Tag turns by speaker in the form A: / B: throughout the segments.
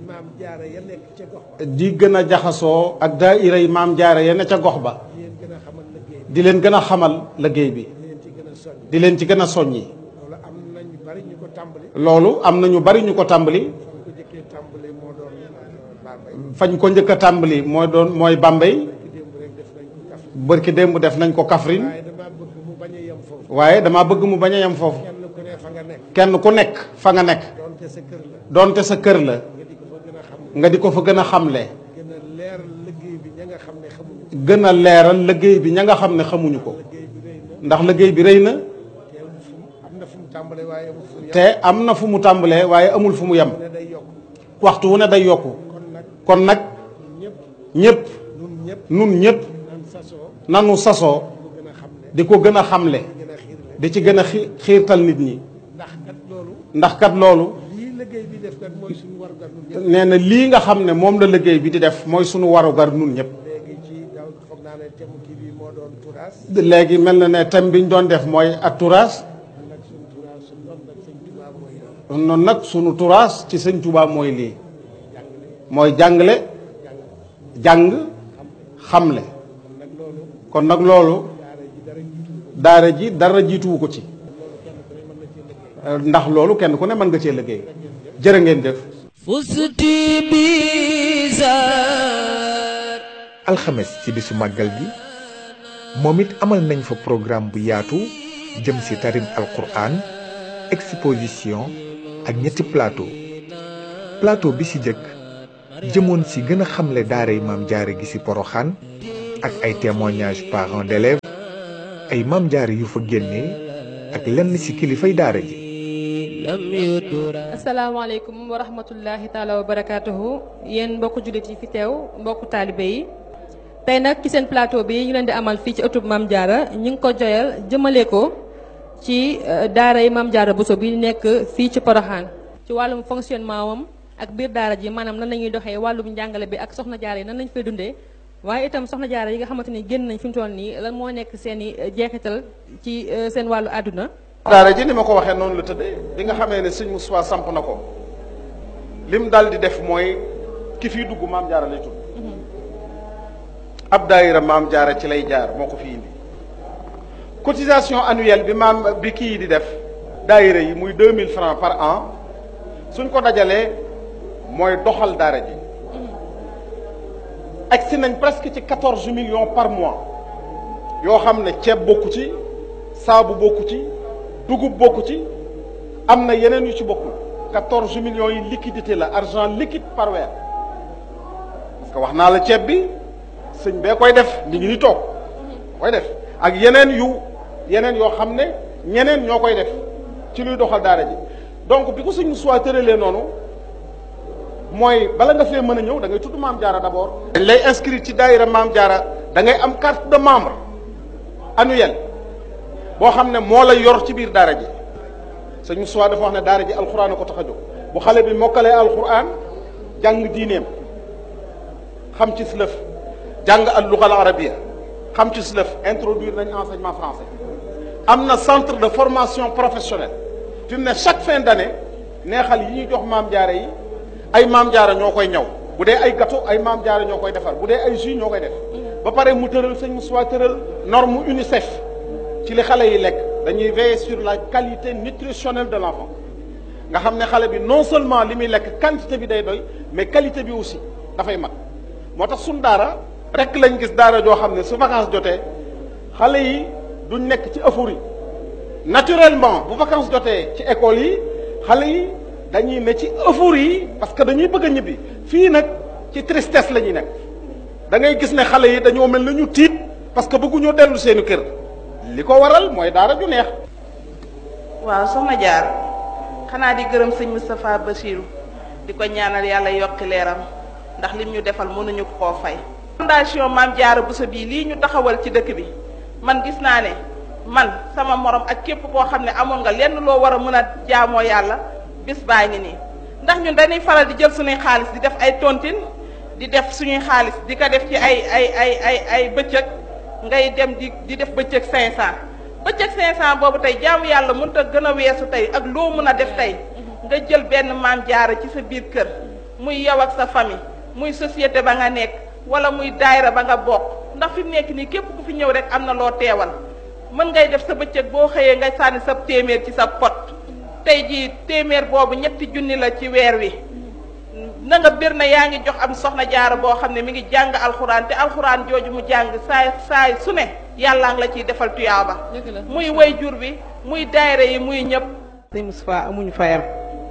A: maam jaara ya nekk ca gox ba
B: di gën a jaxasoo ak daayira yi maam jaara ya ne ca gox ba
A: di leen gën a xamal liggéey
B: di leen gën a xamal liggéey bi
A: di leen ci gën a soññ
B: di leen ci gën a soññi
A: loolu am na ñu bari ñu ko tàmbali
B: loolu am na ñu bari ñu ko tàmbali
A: fan ko jëkkee tàmbali moo doon Bambey
B: fañ ko njëkk a tàmbali mooy doon mooy Bambey
A: ki démb rek def nañ ko kaf
B: bërki démb def nañ ko Kaffrine
A: waaye damaa bëgg mu bañ a yem foofu
B: waaye dama bëgg mu bañ a yem foofu
A: kenn ku ne fa nga nekk
B: kenn ku nekk fa nga nekk
A: doonte sa kër la
B: donte sa kër la
A: nga di ko fa gën a xam
B: nga di ko fa gën a xamle
A: gën a leer liggéey bi ña nga xam ne xamuñu ko
B: gën a leeral liggéey bi ña nga xam ne xamuñu ko
A: liggéey bi rëy na
B: ndax liggéey bi rëy na
A: te fu mu am na fu mu tàmbalee waaye amul fu mu yem
B: te am na fu mu tàmbalee waaye amul fu mu yem
A: ne day yokk
B: waxtu wu ne day yokku
A: kon nag
B: kon nag
A: ñëpp
B: ñëpp
A: ñun ñëpp
B: nun ñëpp
A: nan sasoo
B: nanu sasoo
A: mu gën a xam ne
B: di ko gën a xamle
A: gën a xiirle
B: di ci gën a xi- xiirtal nit ñi
A: ndax kat loolu
B: ndax kat loolu
A: lii liggéey bi def kat mooy suñu warugar ñun ñëpp
B: nee na lii nga xam ne moom la liggéey bi di def mooy sunu warugar nun ñëpp
A: léegi ci daw foog naa ne thème kii bi moo doon turas
B: léegi mel na ne thème bi ñu doon def mooy ak turaas
A: nag suñu turas suñu doon nag sëñ Tuubaa mooy
B: noonu nag sunu turaas ci sëñ Tuubaa mooy lii mooy jàngale jàng xamle
A: kon nag loolu
B: kon nag loolu
A: daara ji dara jiitu
B: daara ji dara jiituwu ko ci
A: loolu kenn ku ne mën na cee liggéey
B: ndax loolu kenn ku ne mën nga cee liggéey jërë ngeen jëf
C: فزت بزار
D: alxames ci bisu màggal gi moom it amal nañ fa programme bu yaatu jëm ci tarim alquran exposition ak ñetti plateau plateau bi ci jëkk jëmoon ci gën a xamle daaray maam jaare gi ci poroxaan ak ay témoignages parents d'élèves ay maam jaare yu fa génnee ak lenn ci kilifay daara ji
C: لم يدرى
E: asalaamaaleykum wa rahmatullahi taala wa barakaatuhu yéen mbokku jullit yi fi teew mbokku taalibe yi tey nag ci seen plateau bi ñu leen di amal fii ci ëttub Maam Jaara ñu ngi ko joyal jëmale ko ci euh, daara yi Maam Jaara Bousso bi nekk fii ci Poroxaan ci wàllum fonctionnement wam ak biir daara ji maanaam nan la ñuy doxee wàllum njàngale bi ak soxna jaara yi nan lañ fay dundee waaye itam soxna jaara yi nga xamante ni génn nañ fi mu toll nii lan moo nekk seen i jeexital ci euh, seen wàllu àdduna
B: daara ji ni ma ko waxee noonu la tëddee bi nga xamee ne sëñ Moussa samp na ko lim daal di def mooy ki fii dugg maam jaara lay tudd ab daayira maam jaara ci lay jaar moo ko fi indi cotisation annuelle bi maam bi kii di def daayira yi muy 2000 francs par an suñ ko dajalee mooy doxal daara ji agsi nañ presque ci 14 millions par mois yoo xam ne ceeb bokku ci saabu bokku ci dugub bokku ci am na yeneen yu ci bokkul 14 millions yi liquidité la argent liquide par weer parce que wax naa la ceeb bi sëñ bee koy def mi ngi ni toog koy def ak yeneen yu yeneen yoo xam ne ñeneen ñoo koy def ci luy doxal daara ji donc bi ko sëñ Moussa tëralee noonu mooy bala nga fee mën a ñëw da ngay tudd maam jaara d'abord. dañ lay inscrire ci daayira maam jaara da ngay am carte de membre annuelle boo xam ne moo la yor ci biir daara ji sëñ Moussa dafa wax ne daara ji alxuraan a ko tax a jóg bu xale bi mokkalee alxuraan jàng diineem xam ci lëf jàng al luga al arabia xam ci lëf introduire nañ enseignement français am na centre de formation professionnelle fi mu ne chaque fin d'année neexal yi ñuy jox maam jaara yi ay maam jaara ñoo koy ñaw bu dee ay gâteau ay maam jaara ñoo koy defar bu dee ay jus ñoo koy def ba pare mu tëral sëñ Moussa tëral norme UNICEF ci li xale yi lekk dañuy veiller sur la qualité nutritionnelle de l'enfant nga xam ne xale bi non seulement li muy lekk quantité bi day doy mais qualité bi aussi dafay mat moo tax suñ daara rek lañ gis daara joo xam ne su vacances jotee xale yi duñ nekk ci euphorie naturellement bu vacances jotee ci école yi xale yi dañuy ne ci euphorie yi parce que dañuy bëgg a ñibbi fii nag ci tristesse la ñuy nekk da ngay gis ne xale yi dañoo mel na ñu tiit parce que bëgguñoo dellu seeni kër li ko waral mooy daara ju neex
F: waaw soxna jaar xanaa di gërëm sëñ Moustapha Bassirou di ko ñaanal yàlla yokki leeram ndax lim ñu defal mënuñu koo fay. fondation Maam Jaara Bousso bii lii ñu taxawal ci dëkk bi man gis naa ne man sama morom ak képp koo xam ne amoon nga lenn loo war a mën a jaamoo yàlla bis baa ngi nii ndax ñun dañuy faral di jël suñuy xaalis di def ay tontine di def suñuy xaalis di ko def ci ay ay ay ay ay bëccëg ngay dem di di def bëccëg 500 bëccëg 500 boobu tey jaamu yàlla mënut a gën a weesu tey ak loo mën a def tey nga jël benn maam jaara ci sa biir kër muy yow ak sa famille muy société ba nga nekk wala muy daayira ba nga bokk ndax fi mu nekk nii képp ku fi ñëw rek am na loo teewal mën ngay def sa bëccëg boo xëyee ngay sànni sa téeméer ci sa pot tey jii téeméer boobu ñetti junni la ci weer wi na nga bir na yaa ngi jox am soxna jaara boo xam ne mi ngi jàng alxuraan te alxuraan jooju mu jàng saay saay su ne yàllaa ngi la ciy defal tuyaaba
E: Dëgg la.
F: muy way jur bi muy daayira yi muy ñëpp
G: sëñ Moustapha amuñu fayam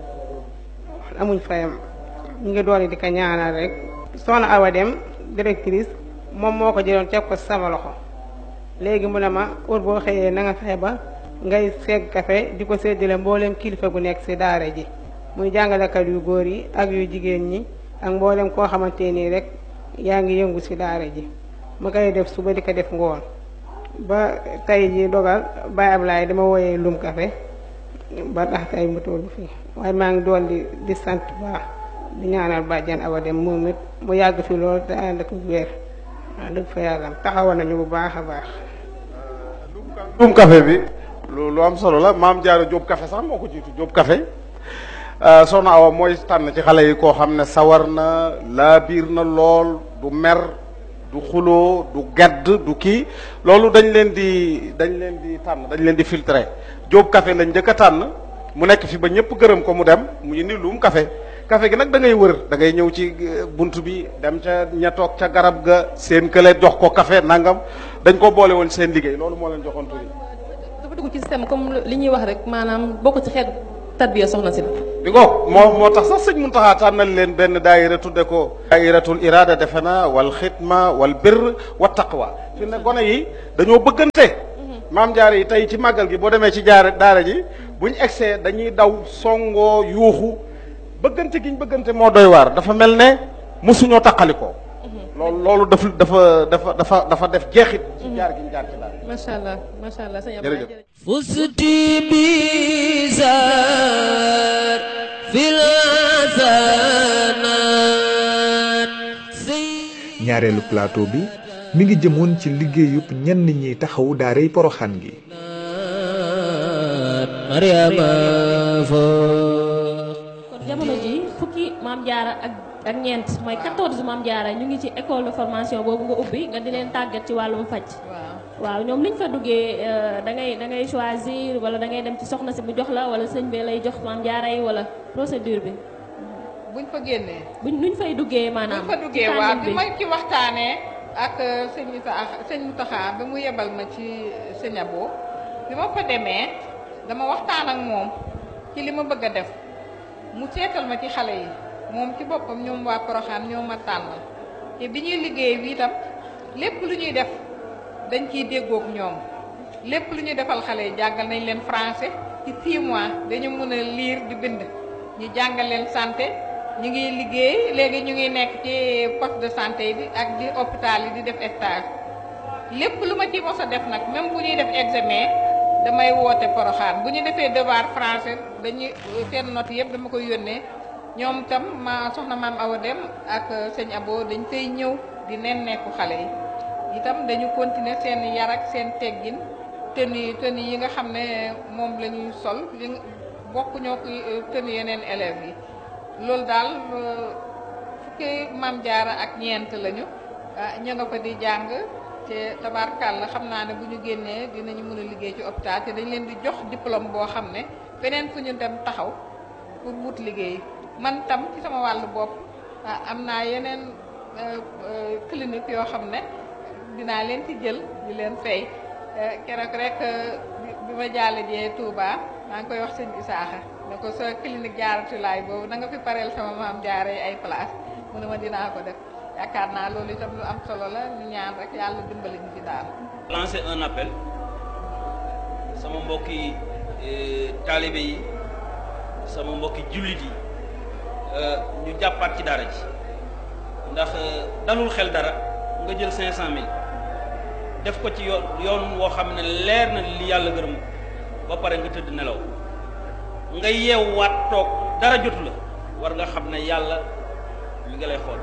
G: amuñ fayam ñu ngi doon di ko ñaanal rek soxna Awa Dem directrice moom moo ko jëloon teg ko sama loxo léegi mu ne ma heure boo xëyee na nga fexe ba ngay segg kafe di ko séddale mboolem kilifa gu nekk ci daara ji muy jàngalekat yu góor yi ak yu jigéen ñi ak mboolem koo xamante nii rek yaa ngi yëngu ci daara ji ma koy def suba di ko def ngoon ba tey ji dogal Baye Ablaye dama wooyee lum kafe ba tax tey mu toll fii waaye maa ngi doon di di sant baax di ñaanal bàjjan Awa Dem moom it mu yàgg fi lool te ànd ak wér wax dëgg fa yàlla taxawoon nañu bu baax a baax.
B: Jóob café bi lu lu am solo la maam Jaara Jóob café sax moo ko jiitu Jóob café soxna Awa mooy tànn ci xale yi koo xam ne sawar na laabiir na lool du mer du xuloo du gedd du kii loolu dañ leen di dañ leen di tànn dañ leen di filtrer Jóob café lañ njëkk a tànn mu nekk fi ba ñëpp gërëm ko mu dem mu indi luum café café gi nag da ngay wër da ngay ñëw ci eh, bunt bi dem ca ña toog ca garab ga seen kële jox ko café nangam dañ ko boole woon seen liggéey loolu moo leen joxoon tur yi
E: dafa dugg ci système comme li ñuy wax rek maanaam bokk ci xeetu tarbiya soxna si la.
B: bi ko moo moo tax sax sëñ Muntaxa tànnal leen benn daayira tudde ko daayiratul irada defe na wal xidma wal birr wa taqwa fi ne gone yi dañoo bëggante maam jaare yi tey ci màggal gi boo demee ci jaare daara ji buñ egsee dañuy daw songoo yuuxu bëggante giñ bëggante moo doy waar dafa mel ne mosuñoo taqalikoo loolu loolu dafa dafa dafa dafa dafa def jeexit ci jaar giñ jaar ci daara
E: macha allah macha allah sëñ
B: Jërëjëf.
E: Abdoulaye jërëjëf.
C: فزت بزار في الحسنات سيد
D: ñaareelu plateau bi mi ngi jëmoon ci liggéeyub ñenn ñiy taxawu daaray poroxaan gi
C: مريم فوق
H: kon jamono ji fukki maam jaara ak ak ñeent mooy 14 maam jaara ñu ngi ci école de formation boobu nga ubbi nga di leen tàggat ci wàllum faj waaw ñoom liñ fa duggee euh, da ngay da ngay choisir wala da ngay dem ci soxna si mu jox la wala sëñ bi lay jox maam jaara yi wala procédure bi
I: buñ fa génnee
H: buñ nuñ fay duggee maanaam
I: buñ fa duggee
H: ci
I: waaw
H: tànnin
I: bi ma ci waxtaanee ak euh, sëñ Issa sëñ Mountakha ba mu yebal ma ci sëñ Abo bi ma fa demee dama waxtaan ak moom ci li ma bëgg a def mu seetal ma ci xale yi moom ci boppam ñoom waa Poroxaan ñoo ma tànnal te bi ñuy liggéey bi itam lépp lu ñuy def dañ ciy déggoog ñoom lépp lu ñuy defal xale yi jàngal nañ leen français ci 6 mois dañu mën a lire di bind ñu jàngal leen santé ñu ngi liggéey léegi ñu ngi nekk ci poste de santé yi di ak di hôpital yi di def stage lépp lu ma ci mos a def nag même bu ñuy def examen damay woote poroxaan bu ñu defee devoir français dañuy seen note yëpp dama koy yónnee ñoom itam ma soxna maam Awa Dem ak sëñ Abo dañ fay ñëw di nen nekku xale yi itam dañu continuer seen yar ak seen teggin tenue tenue yi nga xam ne moom la ñuy sol li bokk ñoo ko tenue yeneen élèves yi loolu daal euh, fukki maam jaara ak ñeent lañu ah ñu nga fa di jàng te tabaarkàlla xam naa ne bu ñu génnee dinañu mën a liggéey ci hôpital te dañ leen di jox diplôme boo xam ne feneen fu ñu dem taxaw pour wut liggéey man tam ci sama wàllu bopp ah am naa yeneen euh, euh, clinique yoo xam ne dinaa leen ci jël di leen fay Eh, keroog rek eh, bi- bi ma jaale jee Touba maa ngi koy wax sëñ Isaaxa ne ko sa clinique jaaratulaay boobu na nga fi pareel sama maam jaaree ay place mu ne ma dinaa ko def yaakaar naa loolu itam lu am solo la ñu ñaan rek yàlla dimbali ñu ci daal.
J: lancer un appel sama mbokki eh, taalibe yi sama mbokki jullit yi eh, ñu jàppaat ci dara ji ndax eh, dalul xel dara nga jël cinq cent mille def ko ci yoon yoon woo xam ne leer na li yàlla gërëm ba pare nga tëdd nelaw nga yeewwaat toog dara jotu la war nga xam ne yàlla mi nga lay xool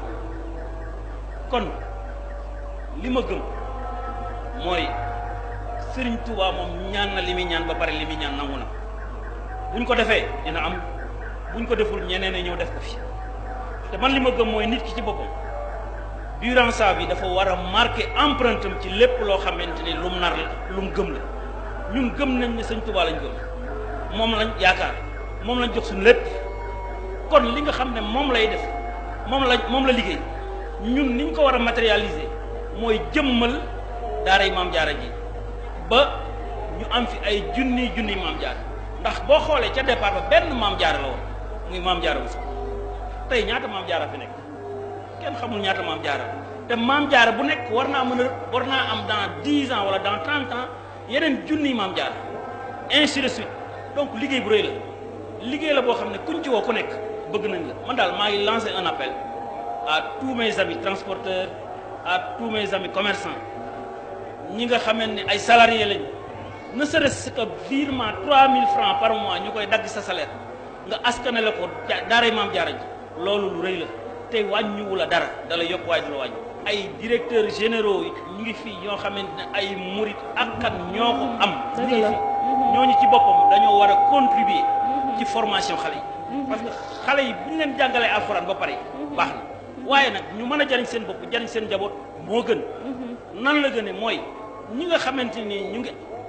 J: kon li ma gëm mooy Sëriñ Tuubaa moom ñaan na li muy ñaan ba pare li muy ñaan nangu na buñ ko defee dina am buñ ko deful ñeneen a ñëw def ko fi te man li ma gëm mooy nit ki ci boppam durant sa vie dafa war a marqué empreinte am ci lépp loo xamante ni lu mu nar la lu mu gëm la ñun gëm nañ ne sëñ Tuubaa lañ gëm moom lañ yaakaar moom lañ jox suñu lépp kon li nga xam ne moom lay def moom la moom la liggéey ñun niñ ko war a matérialiser mooy jëmmal daaray maam jaara ji ba ñu am fi ay junni junni maam jaara ndax boo xoolee ca départ ba benn maam jaara la woon muy maam jaara bu tey ñaata maam jaara fi nekk kenn xamul ñaata maam jaara te maam jaara bu nekk war naa mën a war naa am dans dix ans wala dans trente ans yeneen junni maam jaara ainsi de suite donc liggéey bu rëy la liggéey la boo xam ne kuñ ci woo ku nekk bëgg nañ la man daal maa ngi lancé un appel à tous mes amis transporteurs à tous mes amis commerçants ñi nga xamante ne ay salariés lañ ne serait-ce que virement 3000 francs par mois ñu koy dagg sa salaire nga askane la ko daaray maam jaara ji loolu lu rëy la te wàññiwu la dara da la yokk waaye du la wàññi ay directeurs généraux yi ñu ngi fii ñoo xamante ne ay murit ak kan ñoo ko am ñu ngi fi ñooñu ci boppam dañoo war a contribuer ci formation xale yi parce que xale yi bu ñu leen jàngalee alxuraan ba pare baax na waaye nag ñu mën a jariñ seen bopp jariñ seen njaboot moo gën nan la gëne mooy ñi nga xamante ni ñu ngi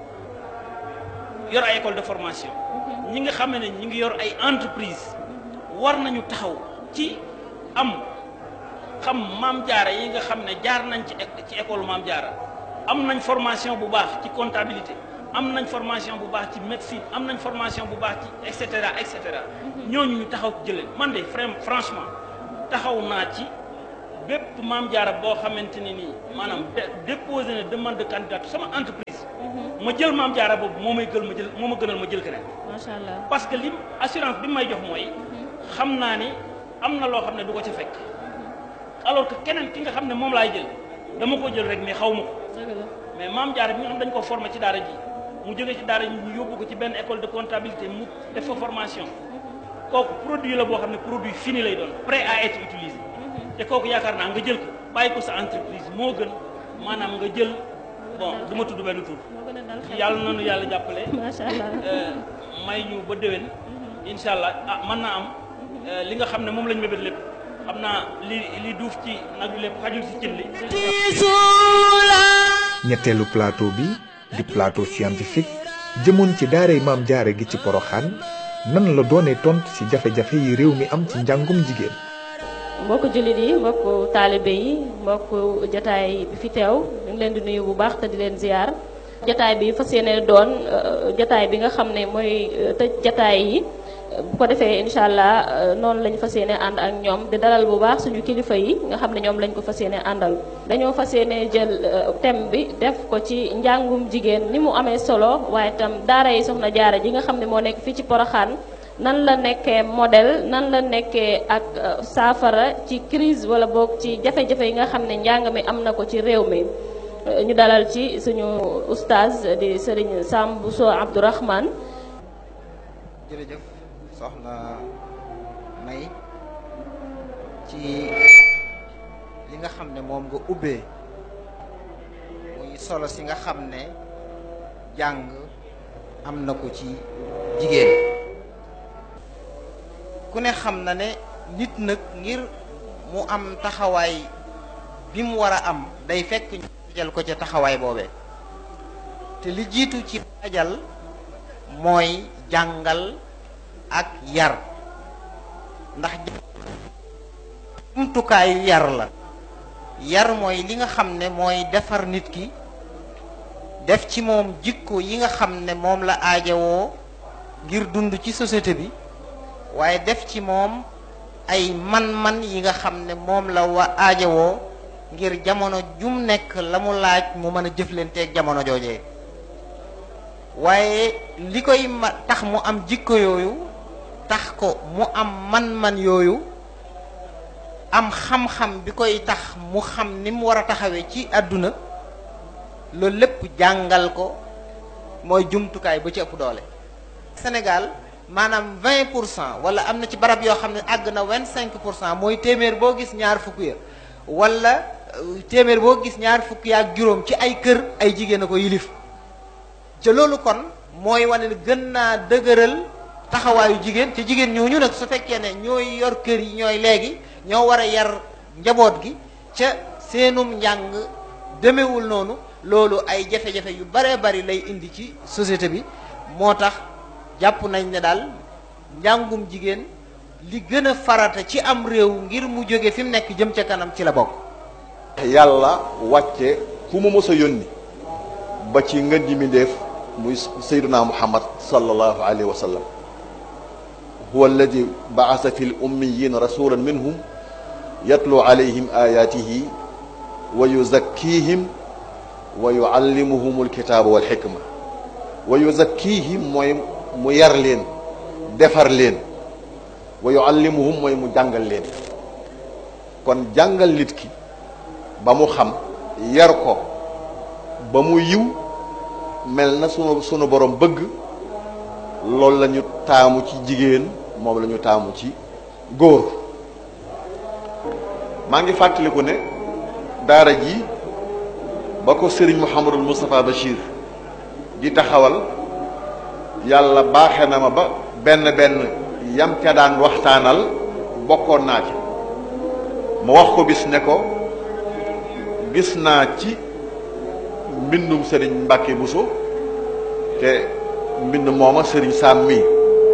J: yor ay école de formation ñi nga xam ne ñu ngi yor ay entreprise war nañu taxaw ci am xam maam jaara yi nga xam ne jaar nañ ci ci école maam jaara am nañ formation bu baax ci comptabilité am nañ formation bu baax ci médecine am nañ formation bu baax ci et cetera et cetera ñooñu ñu taxaw ci jëlee man de franchement taxaw naa ci bépp maam jaara boo xamante ne nii maanaam déposé na demande de candidature sama entreprise ma jël maam jaara boobu moo may gël ma jël moo ma gënal ma jël keneen
H: macha allah
J: parce que li assurance bi may jox mooy xam naa ni am na loo xam ne du ko ca fekk alors que keneen ki nga xam ne moom laay jël dama ko jël rek mais xaw ma ko mais maam jaara bi nga xam dañ ko formé ci daara ji mu jógee ci daara ji ñu yóbbu ko ci benn école de comptabilité mu def fa formation kooku produit la boo xam ne produit fini lay doon prêt à être utilisé te kooku yaakaar naa nga jël ko bàyyi ko sa entreprise moo gën maanaam nga jël bon du ma tudd benn tur yàlla nanu yàlla jàppale
H: macha allah
J: may ñu ba déwén incha allah ah mën naa am li nga xam ne moom lañ mébét lépp xam naa li li duuf ci nag yu lépp xajul si cin li
D: ñetteelu plateau bi di plateau scientifique jëmoon ci daaray maam jaare gi ci poroxaan nan la doonee tontu ci jafe-jafe yi réew mi am ci njàngum jigéen
H: mbokku jullit yi mbokku taalibe yi mbokku jataay bi fi teew ñu ngi leen di nuyu bu baax te di leen ziar jataay bi fas yéene doon jataay bi nga xam ne mooy tëj jataay yi bu ko defee incha allah noonu lañ fas yéene ànd ak ñoom di dalal bu baax suñu kilifa yi nga xam ne ñoom lañ ko fas yéene àndal dañoo fas yéene jël thème bi def ko ci njàngum jigéen ni mu amee solo waaye itam daara yi soxna jaara ji nga xam ne moo nekk fii ci poroxaan nan la nekkee modèle nan la nekkee ak saafara ci crise wala boog ci jafe-jafe yi nga xam ne njàng mi am na ko ci réew mi ñu dalal ci suñu oustaz di Serigne Sam Bousso Abdourahmane
K: jërëjëf soxna May ci li nga xam ne moom nga ubbee muy solo si nga xam ne jàng am na ko ci jigéen ku ne xam na ne nit nag ngir mu am taxawaay bi mu war a am day fekk ñu waajal ko ca taxawaay boobee te li jiitu ci waajal mooy jàngal ak yar ndax jumtukaayu yar la yar mooy li nga xam ne mooy defar nit ki def ci moom jikko yi nga xam ne moom la aajowoo ngir dund ci société bi waaye def ci moom ay man-man yi nga xam ne moom la wa aajowoo ngir jamono jum nekk la mu laaj mu mën a jëflanteeg jamono joojee waaye li koy ma tax mu am jikko yooyu tax ko mu am man-man yooyu am xam-xam bi koy tax mu xam ni mu war a taxawee ci àdduna loolu lépp jàngal ko mooy jumtukaay ba ci ëpp doole Sénégal maanaam vingt pour cent wala am na ci barab yoo xam ne àgg na vingt cinq pour cent mooy téeméer boo gis ñaar fukk ya wala téeméer boo gis ñaar fukk ya ak juróom ci ay kër ay jigéen a ko yilif ca loolu kon mooy wane ne gën naa dëgëral taxawaayu jigéen te jigéen ñooñu nag su fekkee ne ñooy yor kër yi ñooy léegi ñoo war a yar njaboot gi ca seenum njàng demewul noonu loolu ay jafe-jafe yu baree bari lay indi ci société bi moo tax jàpp nañ ne daal njàngum jigéen li gën a farata ci am réew ngir mu jóge fi mu nekk jëm ca kanam ci la bokk
L: yàlla wàcce ku mu mës a yónni ba ci ngën ji mindéef muy sayduna muhammad sallallahu alayhi wa sallam huwa alladi baasa fi l ummiyin rasulan minhum yatlu alayhim ayatihi wa yuzakkihim wa yuallimuhum alkitaaba walxikma wa yuzakkihim mooy mu yar leen defar leen wa yuallimuhum mooy mu jàngal leen kon jàngal nit ki ba mu xam yar ko ba mu yiw mel na sunu sunu borom bëgg loolu la ñu taamu ci jigéen moom la ñu taamu ci góor maa ngi fàttaliku ne daara ji ba ko sëriñ Mouhamadul Moustapha Bachir di taxawal yàlla baaxe na ma ba benn benn yam ca daan waxtaanal bokkoon naa ci ma wax ko bis ne ko gis naa ci mbindum sëriñ Mbàkke Buso te mbind mooma sëriñ Saam mi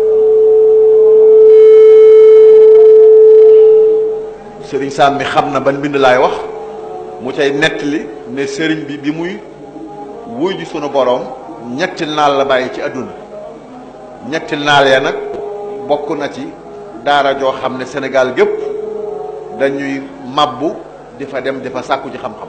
L: sëriñ Saam mi xam na ban mbind laay wax mu cay nettali ne sëriñ bi bi muy wuy ji sunu boroom ñetti naal la bàyyi ci àdduna ñetti naal ya nag bokk na ci daara joo xam ne Sénégal gépp dañuy mabbu di fa dem di fa sàkku ci xam-xam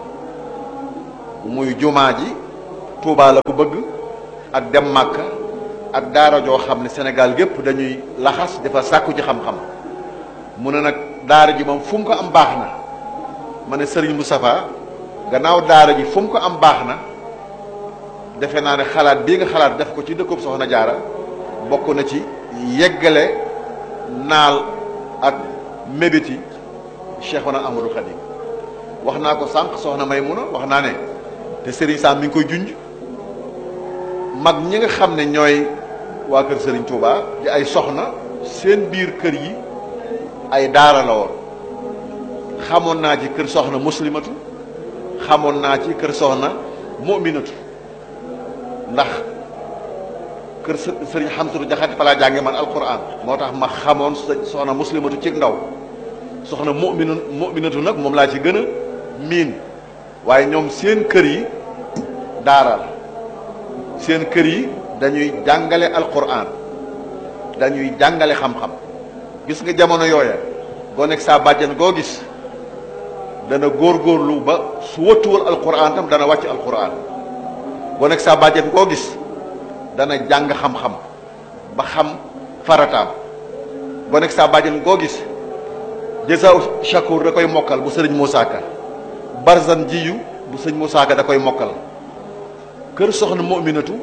L: muy jumaa ji Tuubaa la ko bëgg ak dem Màkka ak daara joo xam ne Sénégal gépp dañuy laxas di fa sàkku ci xam-xam mu ne nag daara ji moom fu mu ko am baax na ma ne Serigne Moustapha gannaaw daara ji fu mu ko am baax na defe naa ne xalaat bii nga xalaat def ko ci dëkkub Soxna Jaara bokk na ci yeggale naal ak mébéti Cheikhuna Amadou Khadim wax naa ko sànq soxna Maymuna wax naa ne te Serigne Sam mi ngi koy junj mag ñi nga xam ne ñooy waa kër Serigne Touba di ay soxna seen biir kër yi ay daara la woon xamoon naa ci kër soxna muslimatu xamoon naa ci kër soxna mu'minatu ndax kër sëriñ xamsatu jaxate fa laa jànge man alquran moo tax ma xamoon soxna muslimatu ci ndaw soxna mu'minu mu'minatu nag moom laa ci gën a miin waaye ñoom seen kër yi daara la seen kër yi dañuy jàngale alquran dañuy jàngale xam-xam gis nga jamono yooya goo nekk saa bàjjan goo gis dana góorgóorlu ba su wëttuwul alquran tam dana wàcc alquran goo nekk saa bàjjan goo gis dana jàng xam-xam ba xam farataam goo nekk saa bàjjan goo gis jësaaw shakur da koy mokkal bu sëriñ Moussa Ka barzan jiyu bu sëriñ Moussa Ka da koy mokkal kër soxna mu'minatu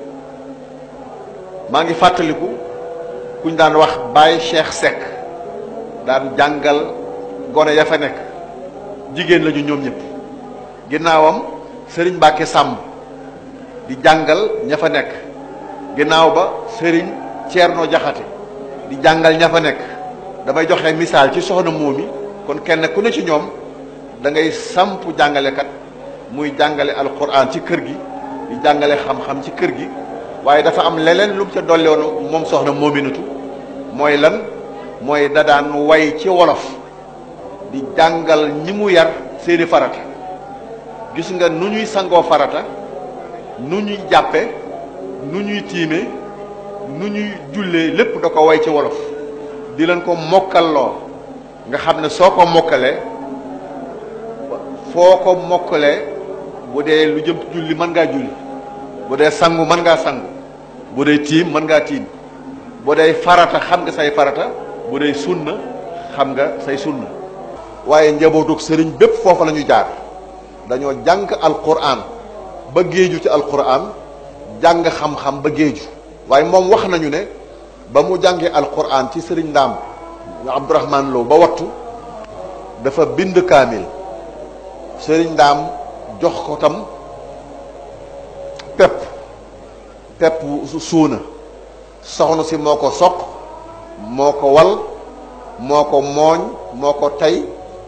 L: maa ngi fàttaliku kuñ daan wax Baye Cheikh Seck daan jàngal gone ya fa nekk jigéen lañu ñoom ñëpp ginnaawam sëriñ Mbàkke Sàmb di jàngal ña fa nekk ginnaaw ba sëriñ Ceerno Jaxate di jàngal ña fa nekk damay joxe misaal ci soxna moomi kon kenn ku ne ci ñoom da ngay samp jàngalekat muy jàngale alquran ci kër gi di jàngale xam-xam ci kër gi waaye dafa am leneen lu mu ca dolli woon moom soxna moominatu mooy lan mooy da daan way ci wolof di jàngal ñi mu yar seeni farata gis nga nu ñuy sangoo farata nu ñuy jàppe nu ñuy tiime nu ñuy jullee lépp da ko way ci wolof di leen ko mokkalloo nga xam ne soo ko mokkalee foo ko mokkalee bu dee lu jëm julli mën ngaa julli bu dee sangu mën ngaa sangu bu dee tiim mën ngaa tiim bu dee farata xam nga say farata bu dee sunna xam nga say sunna waaye njabootug sëriñ bépp foofu la ñu jaar dañoo jàng alquran ba géeju ci alquran jàng xam-xam ba géeju waaye moom wax nañu ne ba mu jàngee alquran ci sëriñ ndaam abdourahman Lo ba wattu dafa bind kaamil sëriñ ndaam jox ko tam pepp pepp suuna soxna si moo ko soq moo ko wal moo ko mooñ moo ko tey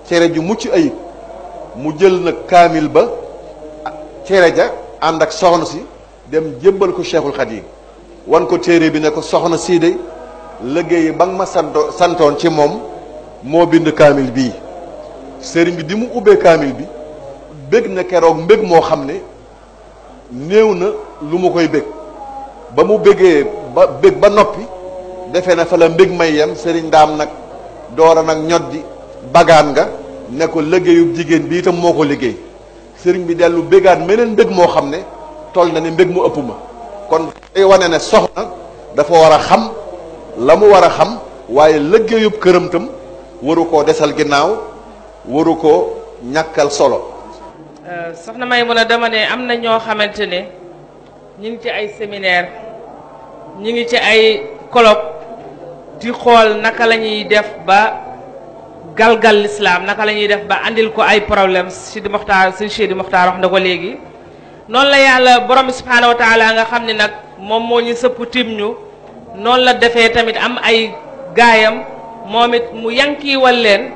L: cere ju mucc ayib mu jël nag kaamil ba cere ja ànd ak soxna si dem jébbal ko Cheikhul Khadim wan ko téere bi ne ko soxna sii de liggéey ba nga ma santo santoon ci moom moo bind kaamil bii sëriñ bi di mu ubbee kaamil bi bég na keroog mbég moo xam ne néew na lu mu koy bég ba mu bégee ba bég ba noppi defe na fa la mbég may yem sëriñ daam nag doora nag ñoddi bagaan nga ne ko liggéeyub jigéen bi itam moo ko liggéey sëriñ bi dellu bégaat meneen mbég moo xam ne toll na ne mbég mu ëpp ma kon day wane ne soxna dafa war a xam la mu war a xam waaye liggéeyub këram tam waru koo desal ginnaaw waru koo ñàkkal solo
F: soxna may mun a dama ne am na ñoo xamante ne ñu ngi ci ay séminaire ñu ngi ci ay colloque di xool naka la ñuy def ba galgal lislaam naka la ñuy def ba andil ko ay problème Sidi Moxtaar suñ Sidi Moxtaar wax na ko léegi noonu la yàlla borom bi subhaanahu wa taala nga xam ne nag moom moo ñu sëpp tim ñu noonu la defee tamit am ay gaayam moom it mu yankiiwal leen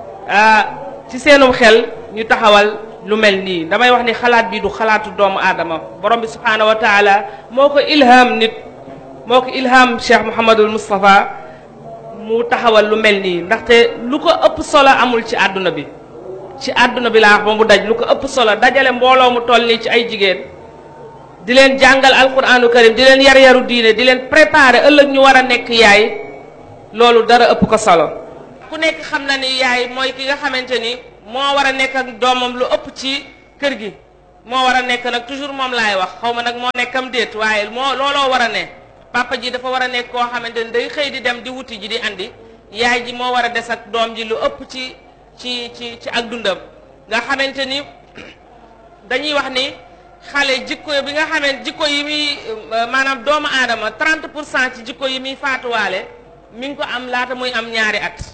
F: ci seenum xel ñu taxawal lu mel nii damay wax ni xalaat bi du xalaatu doomu aadama borom bi subhaanahu wa taala moo ko ilham nit moo ko ilham Cheikh Mouhamadul Moustapha mu taxawal lu mel nii ndaxte lu ko ëpp solo amul ci àdduna bi ci àdduna bi laa wax ba mu daj lu ko ëpp solo dajale mbooloo mu toll nii ci ay jigéen di leen jàngal alquranu karim di leen yar yaru diine di leen préparer ëllëg ñu war a nekk yaay loolu dara ëpp ko solo ku nekk xam na ni yaay mooy ki nga xamante ni moo war a nekk ak doomam lu ëpp ci kër gi moo war a nekk nag toujours moom laay wax xaw ma nag moo nekkam déet waaye moo looloo war a ne papa ji dafa war a nekk koo xamante ni day xëy di dem di wuti ji di andi yaay ji moo war a des ak doom ji lu ëpp ci ci ci ci ak dundam nga xamante ni dañuy wax ni xale jikko bi nga xamante jikko yi muy maanaam doomu aadama 30 pour cent ci jikko yi muy faatuwaale mi ngi ko am laata muy am ñaari at